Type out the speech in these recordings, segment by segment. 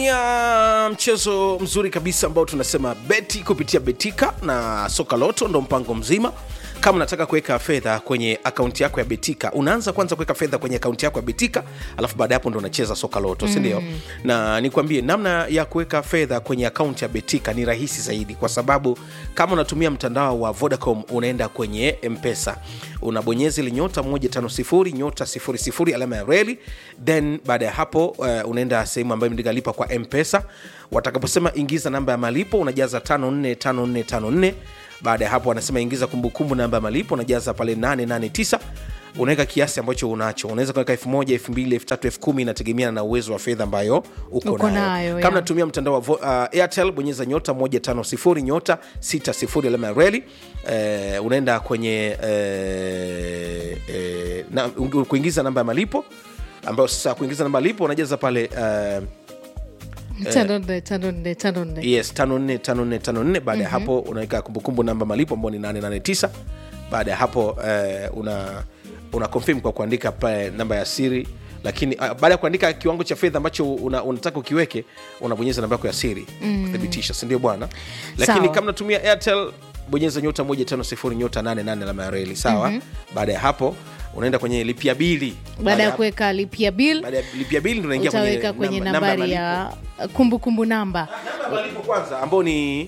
ya mchezo mzuri kabisa ambao tunasema beti kupitia betika na soka loto ndo mpango mzima kama unataka kuweka fedha kwenye akaunti yako ya betika unaanza kwanza kuweka fedha kwenye akaunti yako ya betika alafu baada ya hapo ndo unacheza soka loto mm. sindio na nikwambie namna ya kuweka fedha kwenye akaunti ya betika ni rahisi zaidi kwa sababu kama unatumia mtandao wa vodacom unaenda kwenye mpesa unabonyeza ile nyota 150 nyota 00 alama ya reli then baada ya hapo uh, unaenda sehemu ambayo imeandika lipa kwa mpesa watakaposema ingiza namba ya malipo unajaza 545454 baada ya hapo wanasema ingiza kumbukumbu namba ya malipo unajaza pale 889 unaweka kiasi ambacho unacho unaweza kuweka elfu moja elfu mbili elfu tatu elfu kumi inategemeana na uwezo wa fedha ambayo uko, Uko nayo nayo, kama yeah. natumia mtandao wa vo- uh, airtel bonyeza nyota 150 nyota 60 alama ya reli eh, unaenda kwenye eh, eh, na, kuingiza namba ya malipo ambayo sasa kuingiza namba ya malipo unajaza pale uh, tano nne tano nne tano nne yes 545454 baada ya hapo unaweka kumbukumbu namba malipo ambao ni 889 baada ya hapo eh, una una confirm kwa kuandika pale namba ya siri lakini uh, baada ya kuandika kiwango cha fedha ambacho una, unataka ukiweke unabonyeza namba yako ya siri mm. kuthibitisha sindio bwana lakini Sawa. kama natumia airtel bonyeza nyota 150 nyota 88 alama ya reli sawa mm-hmm. baada ya hapo unaenda kwenye lipia bili baada ya kuweka lipia bill baada ya lipia bili ndo unaingia utaweka kwenye namba- namba nambari malipo. ya kumbukumbu namba namba ya malipo kwanza ambao ni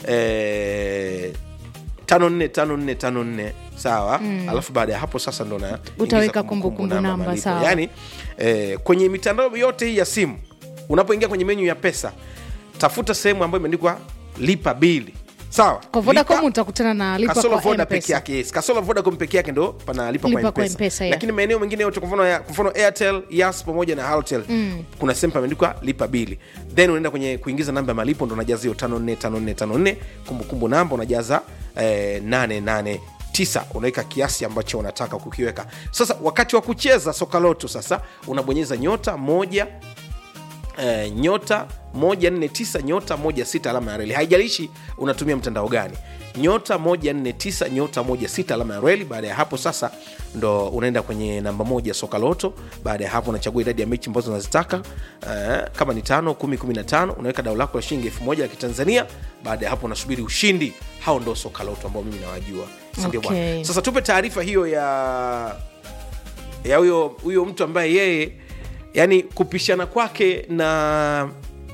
eh, tano nne tano nne tano nne sawa mm. alafu baada ya hapo sasa ndo na Utaweka ingiza kumbukumbu namba, malipo. sawa. yani eh, kwenye mitandao yote hii ya simu unapoingia kwenye menyu ya pesa tafuta sehemu ambayo imeandikwa lipa bili sawa kwa vodacom Lipa- utakutana na lipa kasolo kwa voda peke mpesa yake yes. kasolo vodacom peke yake ndo panalipa Lipa kwa kwa mpesa, M-Pesa, yeah. lakini maeneo mengine yote kwa mfano ya- kwa mfano airtel yas pamoja na haltel mm. kuna sehemu pameandikwa lipa bili then unaenda kwenye kuingiza namba ya malipo ndo unajaza hiyo 545454 kumbukumbu namba unajaza eh, 889 unaweka kiasi ambacho unataka kukiweka sasa wakati wa kucheza soka loto sasa unabonyeza nyota moja eh, nyota 149 nyota 16 alama ya reli haijalishi unatumia mtandao gani nyota 149 nyota 16 alama ya reli baada ya hapo sasa ndo unaenda kwenye namba moja soka loto baada ya hapo unachagua idadi ya mechi ambazo unazitaka eh, kama ni tano kumi kumi na tano unaweka dao lako la shilingi elfu moja ya kitanzania baada ya hapo unasubiri ushindi hao ndo soka loto ambao mimi nawajua sindio bwana Okay. sasa tupe taarifa hiyo ya ya huyo huyo mtu ambaye yeye yani kupishana kwake na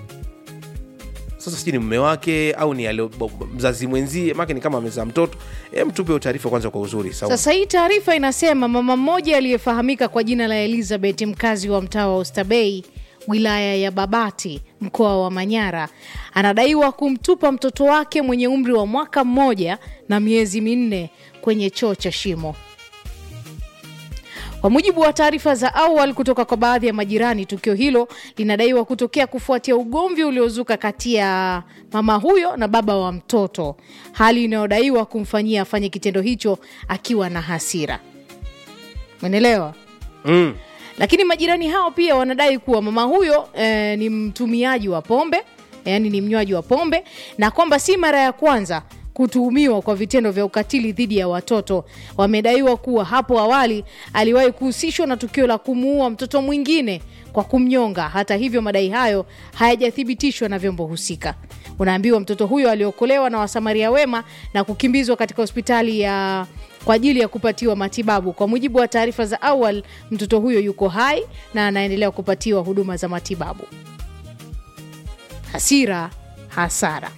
sasa sijui ni mme wake au ni alio, mzazi mwenzie make ni kama amezaa mtoto e, mtupe hiyo taarifa kwanza kwa uzuri sawa sasa hii taarifa inasema mama mmoja aliyefahamika kwa jina la elizabeth mkazi wa mtaa wa ostabei wilaya ya babati mkoa wa manyara anadaiwa kumtupa mtoto wake mwenye umri wa mwaka mmoja na miezi minne kwenye choo cha shimo kwa mujibu wa taarifa za awali kutoka kwa baadhi ya majirani, tukio hilo linadaiwa kutokea kufuatia ugomvi uliozuka kati ya mama huyo na baba wa mtoto, hali inayodaiwa kumfanyia afanye kitendo hicho akiwa na hasira. Umeelewa? mm. Lakini majirani hao pia wanadai kuwa mama huyo eh, ni mtumiaji wa pombe, yaani ni mnywaji wa pombe, na kwamba si mara ya kwanza kutuhumiwa kwa vitendo vya ukatili dhidi ya watoto. Wamedaiwa kuwa hapo awali aliwahi kuhusishwa na tukio la kumuua mtoto mwingine kwa kumnyonga. Hata hivyo, madai hayo hayajathibitishwa na vyombo husika. Unaambiwa mtoto huyo aliokolewa na wasamaria wema na kukimbizwa katika hospitali ya kwa ajili ya kupatiwa matibabu. Kwa mujibu wa taarifa za awali, mtoto huyo yuko hai na anaendelea kupatiwa huduma za matibabu. Hasira, hasara,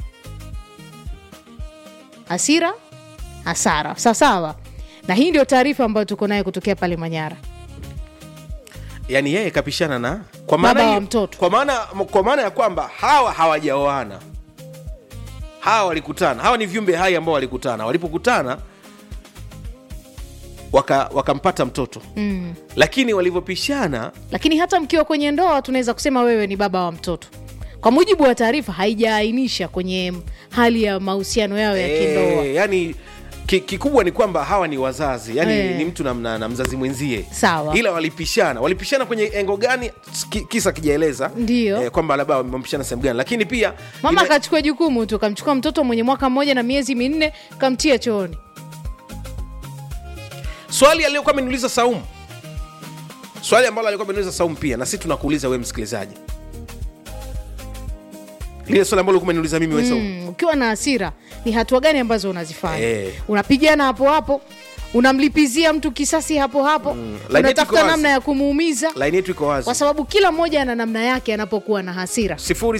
hasira, hasara, sawasawa. Na hii ndio taarifa ambayo tuko nayo kutokea pale Manyara. yani yeye kapishana na kwa Baba maana wa hiyo- mtoto. kwa maana kwa maana ya kwamba hawa hawajaoana hawa walikutana hawa ni viumbe hai ambao walikutana walipokutana waka- wakampata mtoto Mm. lakini walivyopishana Lakini hata mkiwa kwenye ndoa, tunaweza kusema wewe ni baba wa mtoto. Kwa mujibu wa taarifa, haijaainisha kwenye hali ya mahusiano yao ya kindoa. Eh, yani ki- kikubwa ni kwamba hawa ni wazazi yani Eh. ni mtu na, na, na mzazi mwenzie Sawa. ila walipishana walipishana kwenye engo gani ki, kisa kijaeleza Ndio. kwamba labda wamepishana sehemu gani lakini pia Mama ime- akachukua jukumu tu, kamchukua mtoto mwenye mwaka mmoja na miezi minne, kamtia chooni. swali aliyokuwa ameniuliza saumu swali ambalo alikuwa ameniuliza saumu pia na sisi tunakuuliza wewe msikilizaji lile swali ambalo kumeniuliza mimi wewe Saumu. mm, ukiwa na hasira ni hatua gani ambazo unazifanya Eh. unapigana hapo hapo unamlipizia mtu kisasi hapo hapo Laini yetu iko unatafuta wazi. namna ya kumuumiza laini yetu iko wazi kwa sababu kila mmoja ana namna yake anapokuwa na hasira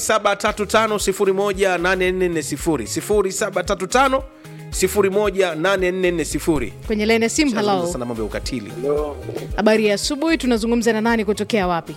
0735018440 0735018440 kwenye lene sim Tunazungumza halo sana mambo ya ukatili habari ya asubuhi tunazungumza na nani kutokea wapi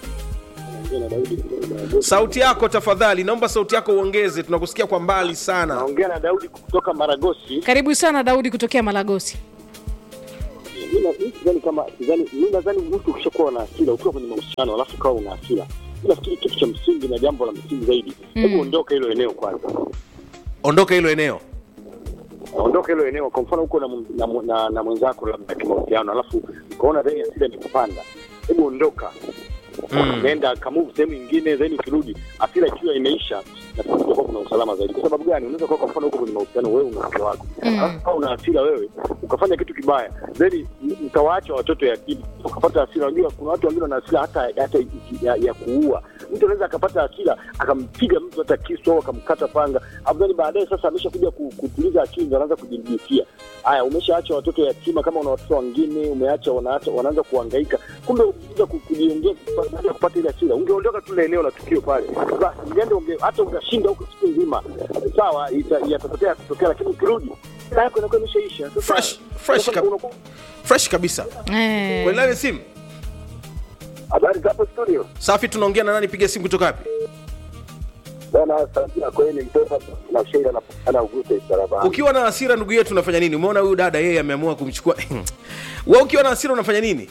sauti yako tafadhali naomba sauti yako uongeze tunakusikia kwa mbali sana naongea na Daudi kutoka Maragosi. karibu sana daudi kutokea malagosi Mimi na- mimi sidhani kama sidhani, mimi nadhani mtu ukishakuwa na hasira, ukiwa kwenye mahusiano alafu ukawa una hasira, mimi nafikiri kitu cha msingi na jambo la msingi zaidi, hebu ondoka hilo eneo kwanza, ondoka hilo eneo ondoka hilo eneo. Kwa mfano uko na, m- na, m- na, na mwenzako labda kimahusiano, alafu ukaona dheni hasira imekupanda, hebu ondoka Mm. nenda kamove sehemu nyingine, then ukirudi hasira ikiwa imeisha, na kutakuwa kuna usalama zaidi. Kwa sababu gani? Unaweza kuwa kwa mfano uko kwenye mahusiano, wewe una mke wako, Mm. alafu kama una hasira wewe ukafanya kitu kibaya, then m- mtawaacha watoto yatima, ukapata hasira. Unajua kuna watu wengine wana hasira hata hata ya, ya kuua. Mtu anaweza akapata hasira akampiga mtu hata kisu au akamkata panga, alafu then baadaye sasa ameshakuja ku- kutuliza akili, ndo anaanza kujirudikia. Haya, umeshaacha watoto yatima, kama una watoto wengine umeacha, wanaacha wanaanza kuhangaika, kumbe ukija ku- kujiongea baada ya kupata ile hasira, ungeondoka tu ile eneo la tukio pale, basi ungeenda unge, hata ungashinda huko siku nzima, sawa, ita- yatatokea kutokea, lakini ukirudi hasira yako inakuwa imeshaisha. Sasa, Fresh- fresh unakuwa- kab- unakuwa- fresh kabisa eh. kwenye line ya simu Habari za hapo studio safi tunaongea na nani piga simu kutoka wapi bana, sauti yako ni mtoto na sheira na ana ugute sarabani. ukiwa na hasira ndugu yetu unafanya nini umeona huyu dada yeye ameamua kumchukua we ukiwa na hasira unafanya nini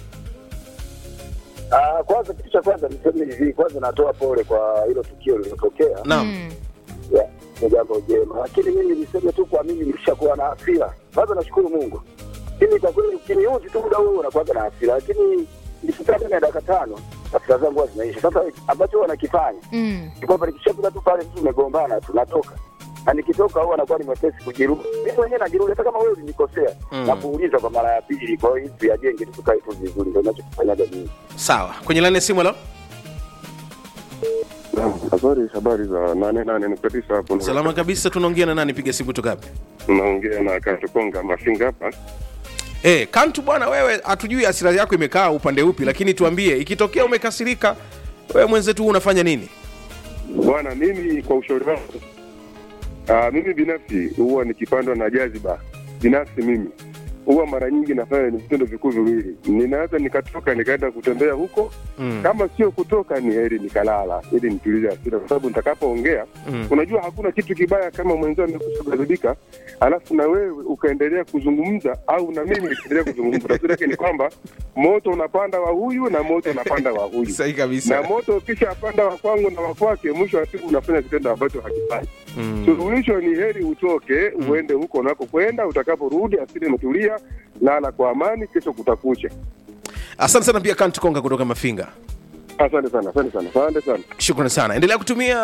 Ah, kwanza kitu cha kwanza niseme hivi, kwanza natoa pole kwa hilo tukio lililotokea. naam Mm. Ya, ni jambo jema, lakini mimi niseme tu kwa mimi nilishakuwa na hasira. Kwanza nashukuru Mungu, lakini kwa kweli ukiniuzi tu muda huo unakuwa na hasira, lakini nikikaa ndani ya dakika tano hasira zangu huwa zinaisha. Sasa ambacho huwa nakifanya Mm. ni kwamba nikishafika tu pale mtu tumegombana, tunatoka na nikitoka huwa anakuwa ni mwepesi kujirudi. Mimi mwenyewe najirudi, hata kama wewe ulinikosea Mm. na kuuliza kwa mara ya pili. Kwa hiyo hivi tuyajenge tu, tukae tu vizuri, ndio ninachokifanyaga mimi. sawa kwenye line ya simu halo Habari habari za nane nane nukta tisa hapo. salama kabisa tunaongea na nani piga simu kutoka wapi Naongea na Katukonga Mafinga hapa. Eh, kantu bwana wewe hatujui hasira yako imekaa upande upi lakini tuambie ikitokea umekasirika wewe mwenzetu huu unafanya nini Bwana, mimi kwa ushauri wangu, ah, mimi binafsi huwa nikipandwa na jaziba binafsi, mimi huwa mara nyingi nafanya ni vitendo vikuu viwili. Ninaweza nikatoka nikaenda kutembea huko mm. kama sio kutoka ni heri nikalala ili nitulize hasira, kwa sababu nitakapoongea Mm. unajua hakuna kitu kibaya kama mwenzao amekusha kughadhibika, alafu na wewe ukaendelea kuzungumza au na mimi nikaendelea kuzungumza. Tafsiri yake ni kwamba moto unapanda wa huyu na moto unapanda wa huyu sahihi na kabisa moto ukisha panda wa kwangu na wa kwake, mwisho wa siku unafanya kitendo ambacho hakifai. mm. Suluhisho ni heri utoke uende huko unakokwenda, utakaporudi asili imetulia, lala kwa amani, kesho kutakucha. asante sana pia kantu konga kutoka mafinga Asante sana, asante sana, asante sana. shukrani sana endelea kutumia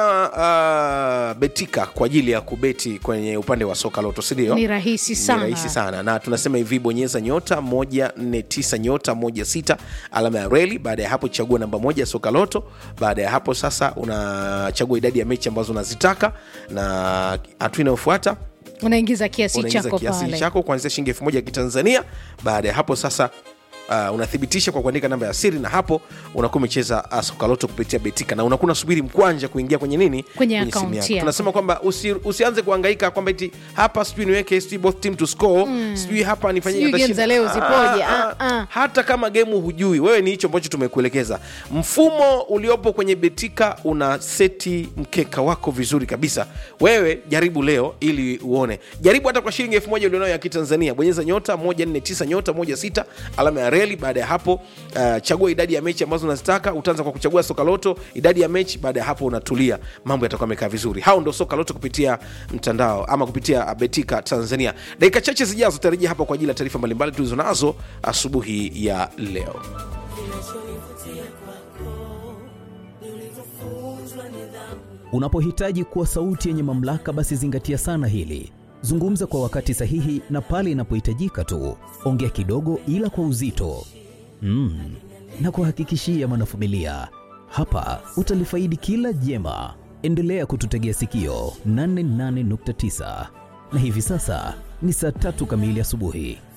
uh, betika kwa ajili ya kubeti kwenye upande wa soka loto sindio ni rahisi ni sana rahisi sana na tunasema hivi bonyeza nyota 149 nyota 16 alama ya reli baada ya hapo chagua namba moja soka loto baada ya hapo sasa unachagua idadi ya mechi ambazo unazitaka na hatua inayofuata unaingiza kiasi unaingiza chako kiasi pale chako kuanzia shilingi elfu moja ya kitanzania baada ya hapo sasa Uh, unathibitisha kwa kuandika namba ya siri na hapo unakuwa umecheza uh, sokaloto kupitia betika na unakuwa unasubiri mkwanja kuingia kwenye nini Kwenye simu akaunti yako. yako. tunasema kwamba usi, usianze kuhangaika kwamba eti hapa sijui niweke sijui both team to score sijui hapa nifanyie Sijui atashinda. game za leo zipoje, Ah, ah, ah. hata kama gemu hujui wewe ni hicho ambacho tumekuelekeza mfumo uliopo kwenye betika una seti mkeka wako vizuri kabisa wewe jaribu leo ili uone jaribu hata kwa shilingi elfu moja ulionayo ya kitanzania bonyeza nyota 149 nyota 16 alama ya reli baada ya hapo uh, chagua idadi ya mechi ambazo unazitaka utaanza kwa kuchagua soka loto idadi ya mechi baada ya hapo unatulia mambo yatakuwa amekaa vizuri hao ndo soka loto kupitia mtandao ama kupitia uh, betika tanzania dakika chache zijazo tarejia hapa kwa ajili ya taarifa mbalimbali tulizo nazo asubuhi ya leo Unapohitaji kuwa sauti yenye mamlaka, basi zingatia sana hili. Zungumza kwa wakati sahihi na pale inapohitajika tu. Ongea kidogo, ila kwa uzito. Mm. Na kuhakikishia mwanafamilia, hapa utalifaidi kila jema. endelea kututegea sikio 88.9 na hivi sasa ni saa tatu kamili asubuhi